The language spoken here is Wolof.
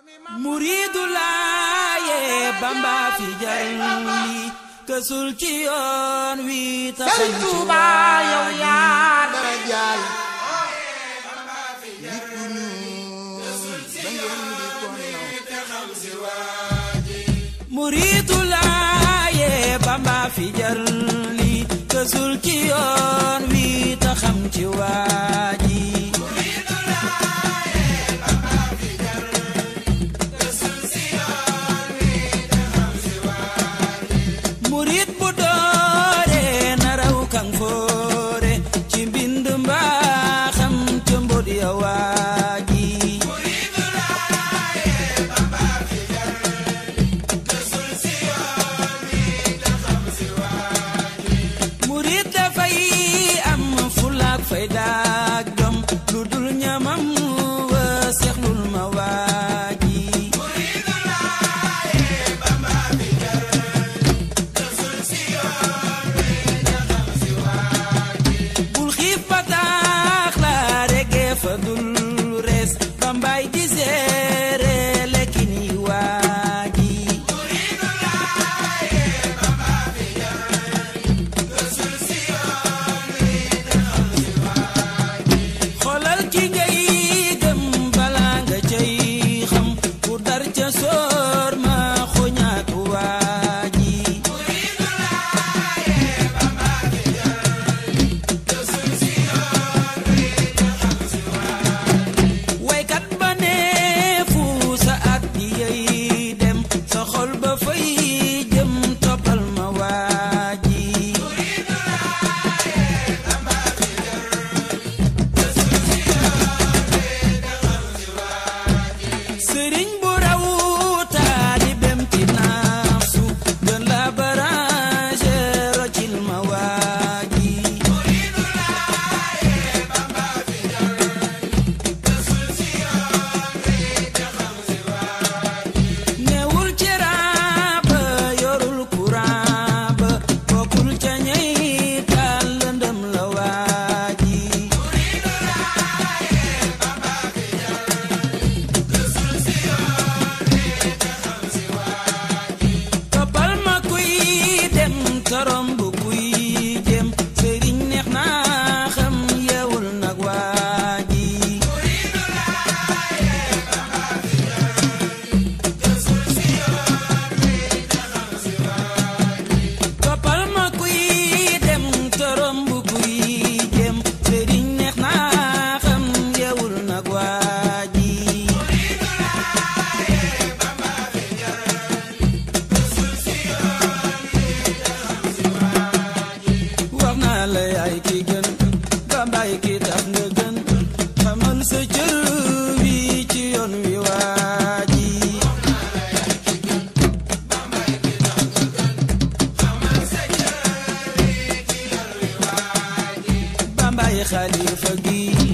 muriidu laaye bamba fi jar li kësul ci yoon wi taxañ Sëriñ ci Tuuba yow yaa dara jaal muriidu laaye bamba fi jar li kësul ci yoon wi taxam ci waaji murit bu doore na raw kan foore ci mbind mbaaxam ca mbod ya waaji murit dafay am fulaak faydaak jom lu dul ñamam wa seexlul ma waaji bul xiif ba taax la rege fa dul res bambay di seere lekki ni waaji xoolal ki ngay gëm bala nga cay xam ku dar ca soor ma xoñaatu waaji waykat ba ne fu sa at di yey dem sa xol ba fay jëm toppal ma waaji sëriñ bu raw taalibem ci nafsu gën la barage rocil ma waaji newul ci raaba yorul courant ba bokkul ca ñey taal lëndëm la waaji toppal ma kuy dem torom bu kuy jëm sëriñ neex naa xam yeewul nag waaji toppal ma kuy dem torom bu kuy jëm sëriñ neex naa xam yeewul nag waaji wax naa la yaay ki gën bambaay ki tax nga gën xamal sa cër wi ci yoon wi waaji bambaay xalifa gi